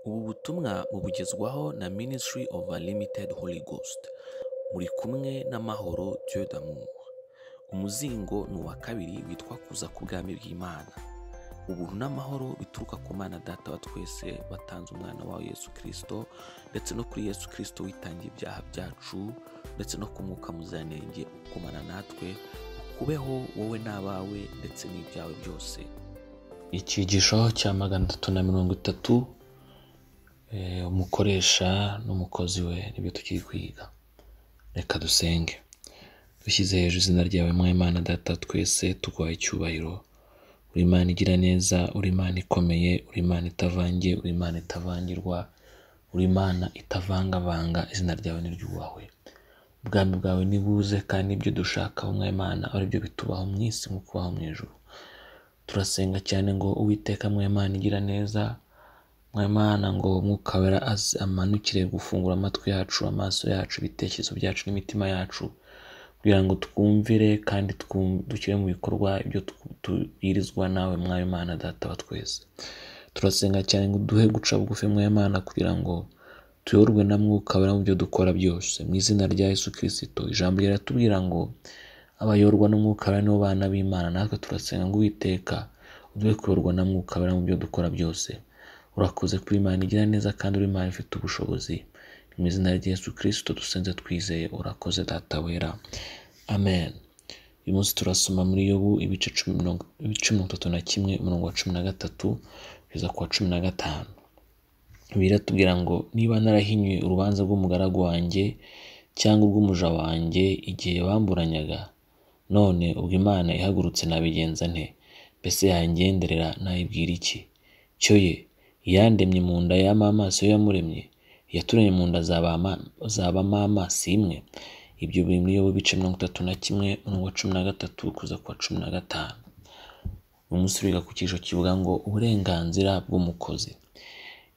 Ubu butumwa mubugezwaho na Ministry of Unlimited Holy Ghost muri kumwe n'amahoro Dieu d'amour umuzingo ni uwa kabiri witwa kuza ku bwami bw'Imana ubuntu n'amahoro bituruka ku Mana Data wa twese watanze umwana wawe Yesu Kristo ndetse no kuri Yesu Kristo witangiye ibyaha byacu ndetse no ku mwuka muziranenge ukumana natwe ukubeho wowe n'abawe ndetse n'ibyawe byose icyigisho cya magana atatu na mirongo itatu eh, umukoresha n'umukozi we nibyo tukiri kwiga reka dusenge dushyize hejuru izina ryawe mwimana data twese tuguhaye icyubahiro uri imana igira neza uri imana ikomeye uri imana itavangiye uri imana itavangirwa uri imana itavangavanga izina ryawe niryubahwe ubwami bwawe nibuze kandi ibyo dushakaho mwimana ari byo bitubaho mu isi nko kubaho mu ijuru turasenga cyane ngo uwiteka mwimana igira neza mwimana ngo umwuka wera aze amanukire gufungura amatwi yacu amaso yacu ibitekerezo byacu n'imitima yacu kugira ngo twumvire kandi twum- dushyire mu bikorwa ibyo tu- tubwirizwa nawe mwimana data wa twese turasenga cyane ngo duhe guca bugufi mwimana kugira ngo tuyoborwe na mwuka wera mu byo dukora byose mu izina rya yesu kirisito ijambo riratubwira ngo abayorwa n'umwuka wera nibo bana b'imana natwe turasenga ngo uwiteka uduhe kuyorwa na mwuka wera mu byo dukora byose urakoze kuba imana igira neza kandi uri imana ifite ubushobozi mu izina rya yesu kirisito dusenze twizeye urakoze data wera amen uyu munsi turasoma muri yobu ibice cumi mirongo- ibice mirongo itatu na kimwe umurongo wa cumi na gatatu kugeza ku wa cumi na gatanu biratubwira ngo niba narahinyuye urubanza rw'umugaragu wanjye cyangwa urw'umuja wanjye igihe bamburanyaga none ubwo imana ihagurutse nabigenza nte mbese yangenderera nayibwira iki cyo ye yandemye mu nda yama amaso yo yamuremye yaturemye mu nda zabama zabama amaso imwe ibyo biri muri yobu bice mirongo itatu na kimwe umurongo wa cumi na gatatu kuza ku wa cumi na gatanu uyu munsi turiga ku cyiciro kivuga ngo uburenganzira bw'umukozi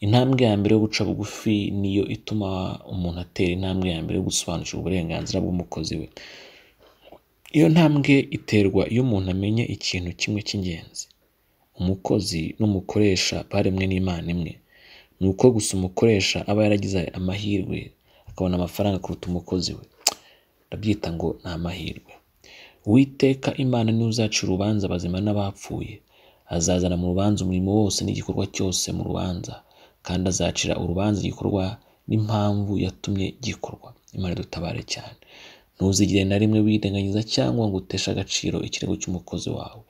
intambwe ya mbere yo guca bugufi niyo ituma umuntu atera intambwe ya mbere yo gusobanukirwa uburenganzira bw'umukozi we iyo ntambwe iterwa iyo umuntu amenye ikintu kimwe cy'ingenzi umukozi n'umukoresha baremwe n'imana imwe ni uko gusa umukoresha aba yaragize amahirwe akabona amafaranga kuruta umukozi we ndabyita ngo ni amahirwe uwiteka imana niwe uzaca urubanza abazima n'abapfuye azazana mu rubanza umurimo wose n'igikorwa cyose mu rubanza kandi azacira urubanza igikorwa n'impamvu yatumye gikorwa imana dutabare cyane ntuzigire na rimwe wirengagiza cyangwa ngo uteshe agaciro ikirego cy'umukozi wawe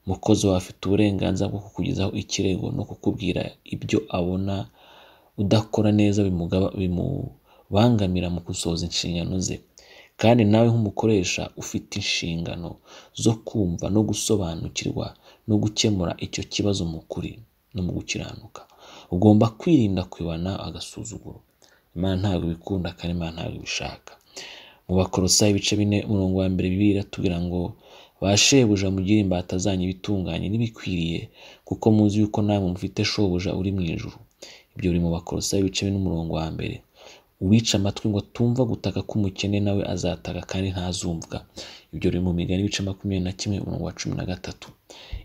umukozi wawe afite uburenganzira bwo kukugezaho ikirego no kukubwira ibyo abona udakora neza bimugaba- bimubangamira mu gusohoza inshingano ze kandi nawe nk'umukoresha ufite inshingano zo kumva no gusobanukirwa no gukemura icyo kibazo mu kuri no mu gukiranuka ugomba kwirinda kwibana agasuzuguro imana ntabwo ibikunda kandi imana ntabwo ibishaka mu bakorosayi ibice bine umurongo wa mbere bibiliya iratubwira ngo ba shebuja mugire imbata zanyu ibitunganye n'ibikwiriye kuko muzi yuko namwe mufite shobuja uri mu ijuru ibyo biri mu bakorosayi ibice bine umurongo wa mbere uwica amatwi ngo atumva gutaka k'umukene nawe azataka kandi ntazumvwa ibyo biri mu migani ibice makumyabiri na kimwe umurongo wa cumi na gatatu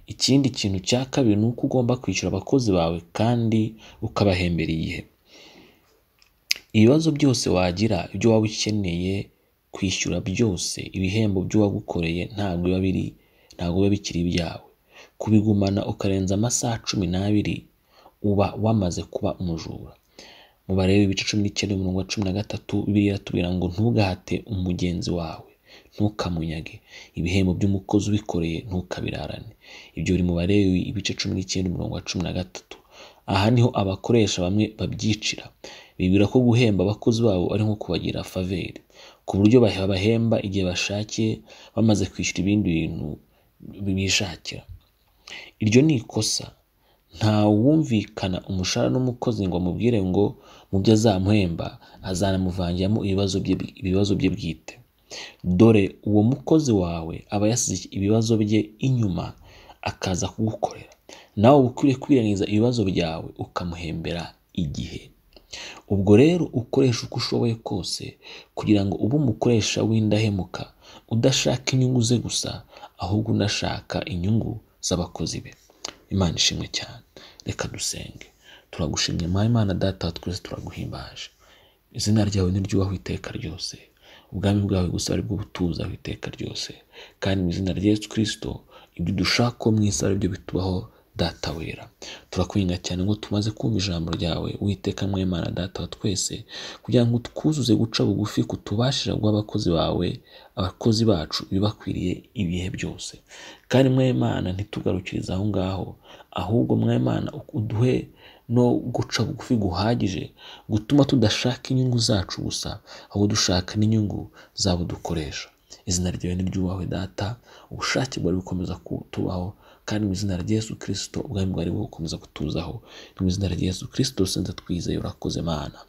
ikindi kintu cya kabiri ni uko ugomba kwishyura abakozi bawe kandi ukabahembera igihe ibibazo byose wagira ibyo waba ukeneye kwishyura byose ibihembo by'uwagukoreye ntabwo biba biri ntabwo biba bikiri ibyawe kubigumana ukarenza amasaha cumi n'abiri uba wamaze kuba umujura mu barebe ibice cumi n'icyenda umurongo wa cumi na gatatu bibiliya iratubwira ngo ntugahate umugenzi wawe ntukamunyage ibihembo by'umukozi ubikoreye ntukabirarane ibyo biri mu barebe ibice cumi n'icyenda umurongo wa cumi na gatatu aha niho abakoresha bamwe babyicira bibwira ko guhemba abakozi babo ari nko kubagira faveri ku buryo bah- babahemba igihe bashakiye bamaze kwishyura ibindi bintu bishakira iryo ni ikosa nta wumvikana umushahara n'umukozi ngo amubwire ngo mu byo azamuhemba azanamuvangiramo ibibazo bye ibibazo bye bwite dore uwo mukozi wawe aba yasize ibibazo bye inyuma akaza kugukorera nawe uba ukwiriye kwirengagiza ibibazo byawe ukamuhembera igihe ubwo rero ukoresha uko ushoboye kose kugira ngo ube umukoresha w'indahemuka udashaka inyungu ze gusa ahubwo unashaka inyungu z'abakozi be imana ishimwe cyane reka dusenge turagushimye mwawe imana data wa twese turaguhimbaje izina ryawe ni ryubahwe iteka ryose ubwami bwawe gusa ari bwo butuza iteka ryose kandi mu izina rya yesu kirisito ibyo dushaka mu isi ari byo bitubaho data wera turakwinga cyane ngo tumaze kumva ijambo ryawe witeka mwemana data wa twese kugira ngo twuzuze guca bugufi kutubashira guha abakozi bawe abakozi bacu ibibakwiriye ibihe byose kandi mwemana ntitugarukirize aho ngaho ahubwo mwemana uduhe no guca bugufi guhagije gutuma tudashaka inyungu zacu gusa ahubwo dushaka n'inyungu zabo dukoresha izina ryawe niryubahwe data ubushake bwari bukomeza kutubaho kandi mu izina rya Yesu kirisito ubwami bwari bukomeza kutuzaho ni mu izina rya Yesu kirisito senze twizeye urakoze mana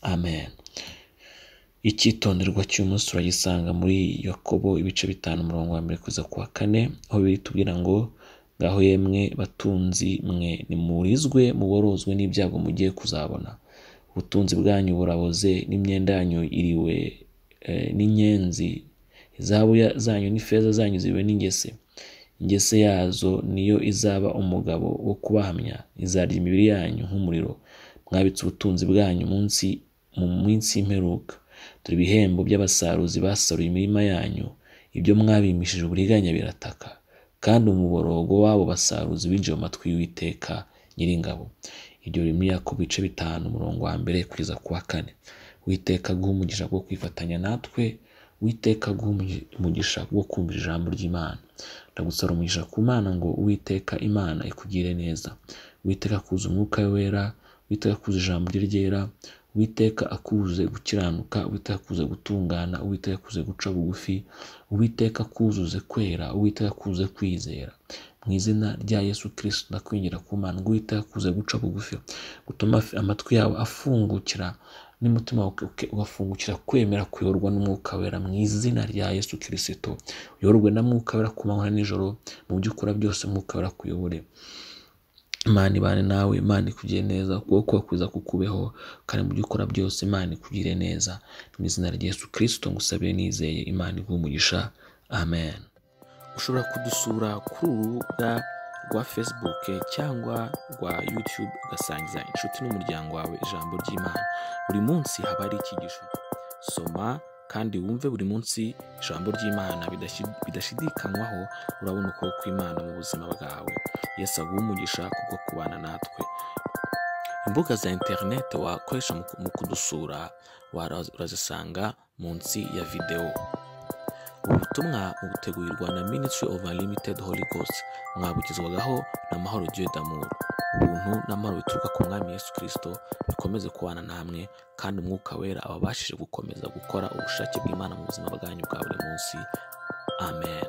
amen icyitonderwa cy'umunsi uragisanga muri yakobo ibice bitanu umurongo wa mbere kugeza ku wa kane aho biri tubwira ngo ngaho yemwe batunzi mwe nimurizwe muborozwe n'ibyago mugiye kuzabona ubutunzi bwanyu buraboze n'imyenda yanyu iriwe eh, n'inyenzi izahabu ya- zanyu n'ifeza zanyu zibe n'ingese ingese yazo niyo izaba umugabo wo kubahamya izarya imibiri yanyu nk'umuriro mwabitse ubutunzi bwanyu munsi mu minsi y'imperuka dore ibihembo by'abasaruzi basaruye imirima yanyu ibyo mwabimishije uburiganya birataka kandi umuborogo w'abo basaruzi winjiye mu matwi y'uwiteka nyiringabo ibyo biri muri yakobo ibice bitanu umurongo wa mbere kugeza ku wa kane witeka guha umugisha wo kwifatanya natwe witeka guha umugi- umugisha wo kumva ijambo ry'imana ndagusaba umugisha ku mana ngo uwiteka imana ikugire neza witeka kuza umwuka we wera witeka kuza ijambo rye ryera witeka akuze gukiranuka witeka kuze gutungana uwiteka kuze guca bugufi uwiteka kuzuze kwera uwiteka kuze kwizera mu izina rya yesu kirisito ndakwingira ku mana ngo uwiteka kuze guca bugufi gutuma afi- amatwi yawe afungukira n'umutima wawe uke- ugafungukira kwemera kuyoborwa n'umwuka wera mu izina rya yesu kirisito uyoborwe na mwuka wera ku manywa na nijoro mu byo ukora byose mwuka wera akuyobore imana ibane nawe imana ikugire neza ukuboko kwiza kukubeho kandi mu byo ukora byose imana ikugire neza mu izina rya yesu kirisito ngusabire nizeye imana iguha umugisha amen ushobora kudusura kuri uru rubuga rwa facebook cyangwa rwa youtube ugasangiza inshuti n'umuryango wawe ijambo ry'imana buri munsi haba hari icyigisho soma kandi wumve buri munsi ijambo ry'imana bidashi- bidashidikanywaho urabona ukuboko kw'imana mu buzima bwawe yesu aguha umugisha kubwo kubana natwe imbuga za interineti wakoresha mu ku- mu kudusura wara- urazisanga munsi ya videwo ubu butumwa butegurirwa na Ministry of Unlimited Holy Ghost mwabugezwagaho na Mahoro Dieu d'amour ubuntu n'amahoro bituruka ku mwami Yesu Kristo bikomeze kubana namwe kandi umwuka wera ababashije gukomeza gukora ubushake bw'Imana mu buzima bwanyu bwa buri munsi amen